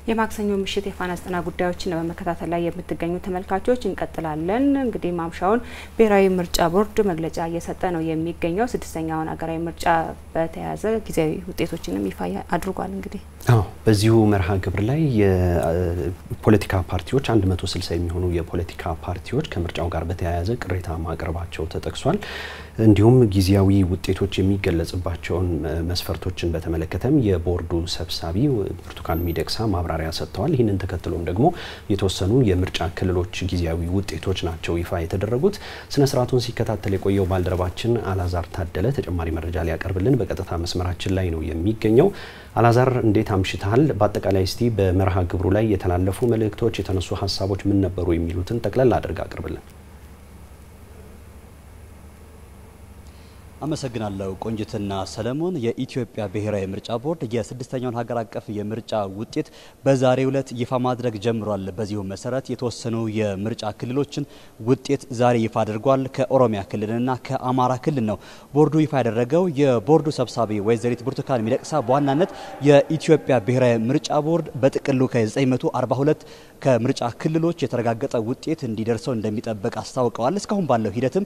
የማክሰኞ ምሽት የፋና ዘጠና ጉዳዮችን በመከታተል ላይ የምትገኙ ተመልካቾች እንቀጥላለን። እንግዲህ ማምሻውን ብሔራዊ ምርጫ ቦርድ መግለጫ እየሰጠ ነው የሚገኘው። ስድስተኛውን ሀገራዊ ምርጫ በተያያዘ ጊዜያዊ ውጤቶችንም ይፋ አድርጓል። እንግዲህ አዎ በዚሁ መርሃ ግብር ላይ የፖለቲካ ፓርቲዎች 160 የሚሆኑ የፖለቲካ ፓርቲዎች ከምርጫው ጋር በተያያዘ ቅሬታ ማቅረባቸው ተጠቅሷል። እንዲሁም ጊዜያዊ ውጤቶች የሚገለጽባቸውን መስፈርቶችን በተመለከተም የቦርዱ ሰብሳቢ ብርቱካን ሚደቅሳ ማብራሪያ ሰጥተዋል። ይህንን ተከትሎም ደግሞ የተወሰኑ የምርጫ ክልሎች ጊዜያዊ ውጤቶች ናቸው ይፋ የተደረጉት። ስነ ስርዓቱን ሲከታተል የቆየው ባልደረባችን አላዛር ታደለ ተጨማሪ መረጃ ሊያቀርብልን በቀጥታ መስመራችን ላይ ነው የሚገኘው። አላዛር እንዴት አምሽተሃል? በአጠቃላይ እስቲ በመርሃ ግብሩ ላይ የተላለፉ መልእክቶች፣ የተነሱ ሀሳቦች ምን ነበሩ የሚሉትን ጠቅለል አድርግ አቅርብልን። አመሰግናለሁ ቆንጅትና ሰለሞን። የኢትዮጵያ ብሔራዊ ምርጫ ቦርድ የስድስተኛውን ሀገር አቀፍ የምርጫ ውጤት በዛሬው ዕለት ይፋ ማድረግ ጀምሯል። በዚሁ መሰረት የተወሰኑ የምርጫ ክልሎችን ውጤት ዛሬ ይፋ አድርጓል። ከኦሮሚያ ክልልና ከአማራ ክልል ነው ቦርዱ ይፋ ያደረገው። የቦርዱ ሰብሳቢ ወይዘሪት ብርቱካን ሚደቅሳ በዋናነት የኢትዮጵያ ብሔራዊ ምርጫ ቦርድ በጥቅሉ ከ942 ከምርጫ ክልሎች የተረጋገጠ ውጤት እንዲደርሰው እንደሚጠብቅ አስታውቀዋል። እስካሁን ባለው ሂደትም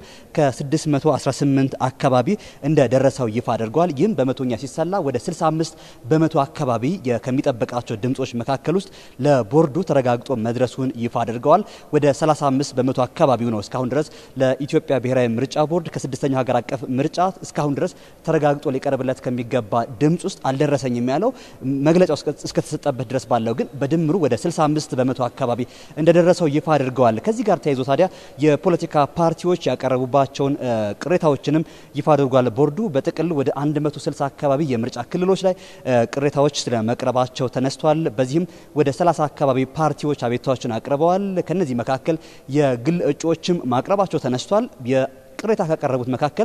ከ618 አካባቢ እንደደረሰው ይፋ አድርጓል። ይህም በመቶኛ ሲሰላ ወደ 65 በመቶ አካባቢ ከሚጠበቃቸው ድምጾች መካከል ውስጥ ለቦርዱ ተረጋግጦ መድረሱን ይፋ አድርገዋል። ወደ 35 በመቶ አካባቢው ነው እስካሁን ድረስ ለኢትዮጵያ ብሔራዊ ምርጫ ቦርድ ከስድስተኛው ሀገር አቀፍ ምርጫ እስካሁን ድረስ ተረጋግጦ ሊቀርብለት ከሚገባ ድምጽ ውስጥ አልደረሰኝም ያለው መግለጫው እስከተሰጠበት ድረስ ባለው ግን በድምሩ ወደ 65 በመቶ አካባቢ እንደደረሰው ይፋ አድርገዋል። ከዚህ ጋር ተያይዞ ታዲያ የፖለቲካ ፓርቲዎች ያቀረቡባቸውን ቅሬታዎችንም ይፋ አድርጓል። ቦርዱ በጥቅል ወደ 160 አካባቢ የምርጫ ክልሎች ላይ ቅሬታዎች ስለመቅረባቸው ተነስቷል። በዚህም ወደ 30 አካባቢ ፓርቲዎች አቤቱታዎችን አቅርበዋል። ከነዚህ መካከል የግል እጩዎችም ማቅረባቸው ተነስቷል። የቅሬታ ካቀረቡት መካከል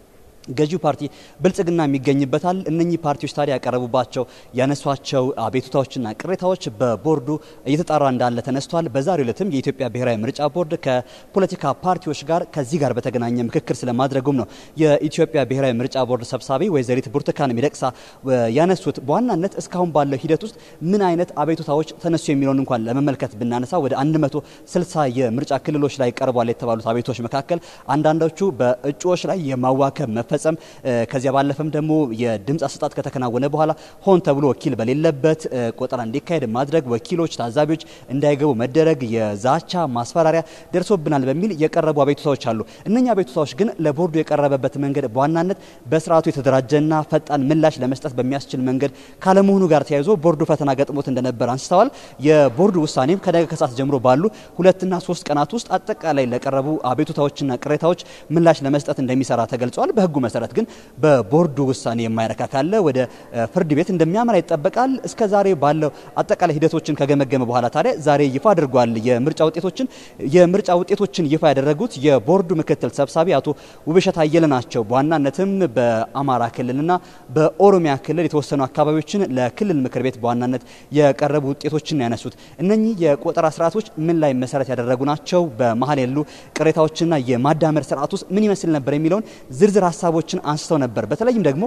ገዢው ፓርቲ ብልጽግና የሚገኝበታል። እነኚህ ፓርቲዎች ታዲያ ያቀረቡባቸው ያነሷቸው አቤቱታዎችና ቅሬታዎች በቦርዱ እየተጣራ እንዳለ ተነስቷል። በዛሬው ዕለትም የኢትዮጵያ ብሔራዊ ምርጫ ቦርድ ከፖለቲካ ፓርቲዎች ጋር ከዚህ ጋር በተገናኘ ምክክር ስለማድረጉም ነው የኢትዮጵያ ብሔራዊ ምርጫ ቦርድ ሰብሳቢ ወይዘሪት ብርቱካን ሚደቅሳ ያነሱት። በዋናነት እስካሁን ባለው ሂደት ውስጥ ምን አይነት አቤቱታዎች ተነሱ የሚለውን እንኳን ለመመልከት ብናነሳ ወደ 160 የምርጫ ክልሎች ላይ ቀርቧል የተባሉት አቤቱታዎች መካከል አንዳንዶቹ በእጩዎች ላይ የማዋከብ መፈ መፈጸም ከዚያ ባለፈም ደግሞ የድምፅ አሰጣጥ ከተከናወነ በኋላ ሆን ተብሎ ወኪል በሌለበት ቆጠራ እንዲካሄድ ማድረግ፣ ወኪሎች፣ ታዛቢዎች እንዳይገቡ መደረግ፣ የዛቻ ማስፈራሪያ ደርሶብናል በሚል የቀረቡ አቤቱታዎች አሉ። እነኛ አቤቱታዎች ግን ለቦርዱ የቀረበበት መንገድ በዋናነት በስርዓቱ የተደራጀና ፈጣን ምላሽ ለመስጠት በሚያስችል መንገድ ካለመሆኑ ጋር ተያይዞ ቦርዱ ፈተና ገጥሞት እንደነበር አንስተዋል። የቦርዱ ውሳኔም ከነገ ከሰዓት ጀምሮ ባሉ ሁለትና ሶስት ቀናት ውስጥ አጠቃላይ ለቀረቡ አቤቱታዎችና ቅሬታዎች ምላሽ ለመስጠት እንደሚሰራ ተገልጿል። በህጉ መሰረት ግን በቦርዱ ውሳኔ የማይረካ ካለ ወደ ፍርድ ቤት እንደሚያመራ ይጠበቃል። እስከ ዛሬ ባለው አጠቃላይ ሂደቶችን ከገመገመ በኋላ ታዲያ ዛሬ ይፋ አድርጓል የምርጫ ውጤቶችን። የምርጫ ውጤቶችን ይፋ ያደረጉት የቦርዱ ምክትል ሰብሳቢ አቶ ውብሸት አየለ ናቸው። በዋናነትም በአማራ ክልልና በኦሮሚያ ክልል የተወሰኑ አካባቢዎችን ለክልል ምክር ቤት በዋናነት የቀረቡ ውጤቶችን ያነሱት እነኚህ የቆጠራ ስርዓቶች ምን ላይ መሰረት ያደረጉ ናቸው? በመሀል ያሉ ቅሬታዎችና የማዳመር ስርዓት ውስጥ ምን ይመስል ነበር የሚለውን ዝርዝር ሀሳቦችን አንስተው ነበር። በተለይም ደግሞ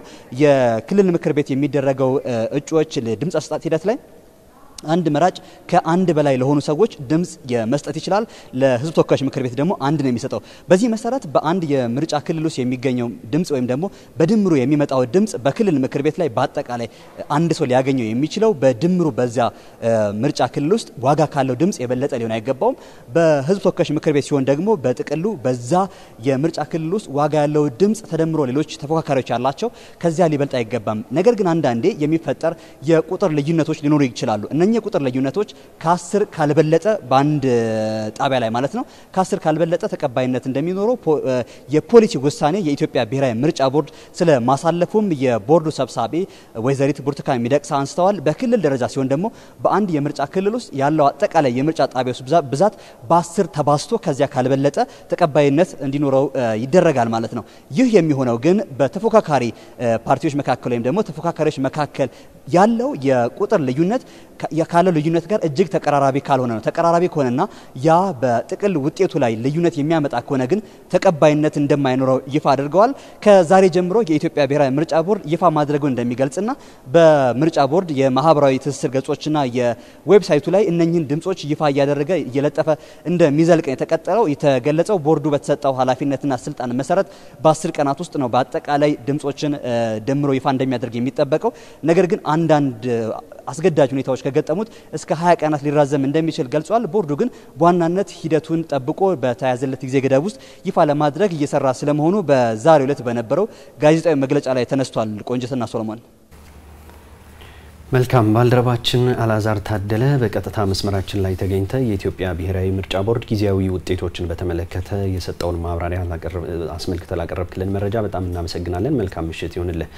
የክልል ምክር ቤት የሚደረገው እጩዎች ድምፅ አሰጣጥ ሂደት ላይ አንድ መራጭ ከአንድ በላይ ለሆኑ ሰዎች ድምፅ የመስጠት ይችላል። ለሕዝብ ተወካዮች ምክር ቤት ደግሞ አንድ ነው የሚሰጠው። በዚህ መሰረት በአንድ የምርጫ ክልል ውስጥ የሚገኘው ድምፅ ወይም ደግሞ በድምሩ የሚመጣው ድምፅ በክልል ምክር ቤት ላይ በአጠቃላይ አንድ ሰው ሊያገኘው የሚችለው በድምሩ በዚያ ምርጫ ክልል ውስጥ ዋጋ ካለው ድምፅ የበለጠ ሊሆን አይገባውም። በሕዝብ ተወካዮች ምክር ቤት ሲሆን ደግሞ በጥቅሉ በዛ የምርጫ ክልል ውስጥ ዋጋ ያለው ድምፅ ተደምሮ ሌሎች ተፎካካሪዎች ያላቸው ከዚያ ሊበልጥ አይገባም። ነገር ግን አንዳንዴ የሚፈጠር የቁጥር ልዩነቶች ሊኖሩ ይችላሉ። እነኚህ የቁጥር ልዩነቶች ከአስር ካልበለጠ በአንድ ጣቢያ ላይ ማለት ነው ከአስር ካልበለጠ ተቀባይነት እንደሚኖረው የፖሊሲ ውሳኔ የኢትዮጵያ ብሔራዊ ምርጫ ቦርድ ስለ ማሳለፉም የቦርዱ ሰብሳቢ ወይዘሪት ብርቱካን ሚደቅሳ አንስተዋል። በክልል ደረጃ ሲሆን ደግሞ በአንድ የምርጫ ክልል ውስጥ ያለው አጠቃላይ የምርጫ ጣቢያዎች ብዛት በአስር ተባዝቶ ከዚያ ካልበለጠ ተቀባይነት እንዲኖረው ይደረጋል ማለት ነው። ይህ የሚሆነው ግን በተፎካካሪ ፓርቲዎች መካከል ወይም ደግሞ ተፎካካሪዎች መካከል ያለው የቁጥር ልዩነት ካለው ልዩነት ጋር እጅግ ተቀራራቢ ካልሆነ ነው። ተቀራራቢ ከሆነና ያ በጥቅል ውጤቱ ላይ ልዩነት የሚያመጣ ከሆነ ግን ተቀባይነት እንደማይኖረው ይፋ አድርገዋል። ከዛሬ ጀምሮ የኢትዮጵያ ብሔራዊ ምርጫ ቦርድ ይፋ ማድረጉን እንደሚገልጽና በምርጫ ቦርድ የማህበራዊ ትስስር ገጾችና የዌብሳይቱ ላይ እነኝህን ድምጾች ይፋ እያደረገ እየለጠፈ እንደሚዘልቅ የተቀጠለው የተገለጸው ቦርዱ በተሰጠው ኃላፊነትና ስልጣን መሰረት በአስር ቀናት ውስጥ ነው በአጠቃላይ ድምጾችን ደምሮ ይፋ እንደሚያደርግ የሚጠበቀው። ነገር ግን አንዳንድ አስገዳጅ ሁኔታዎች ከገጠሙት እስከ 20 ቀናት ሊራዘም እንደሚችል ገልጿል። ቦርዱ ግን በዋናነት ሂደቱን ጠብቆ በተያዘለት ጊዜ ገደብ ውስጥ ይፋ ለማድረግ እየሰራ ስለመሆኑ በዛሬው ዕለት በነበረው ጋዜጣዊ መግለጫ ላይ ተነስቷል። ቆንጅትና ሶሎሞን መልካም ባልደረባችን አላዛር ታደለ በቀጥታ መስመራችን ላይ ተገኝተ የኢትዮጵያ ብሔራዊ ምርጫ ቦርድ ጊዜያዊ ውጤቶችን በተመለከተ የሰጠውን ማብራሪያ አስመልክተ ላቀረብክልን መረጃ በጣም እናመሰግናለን። መልካም ምሽት ይሁንልህ።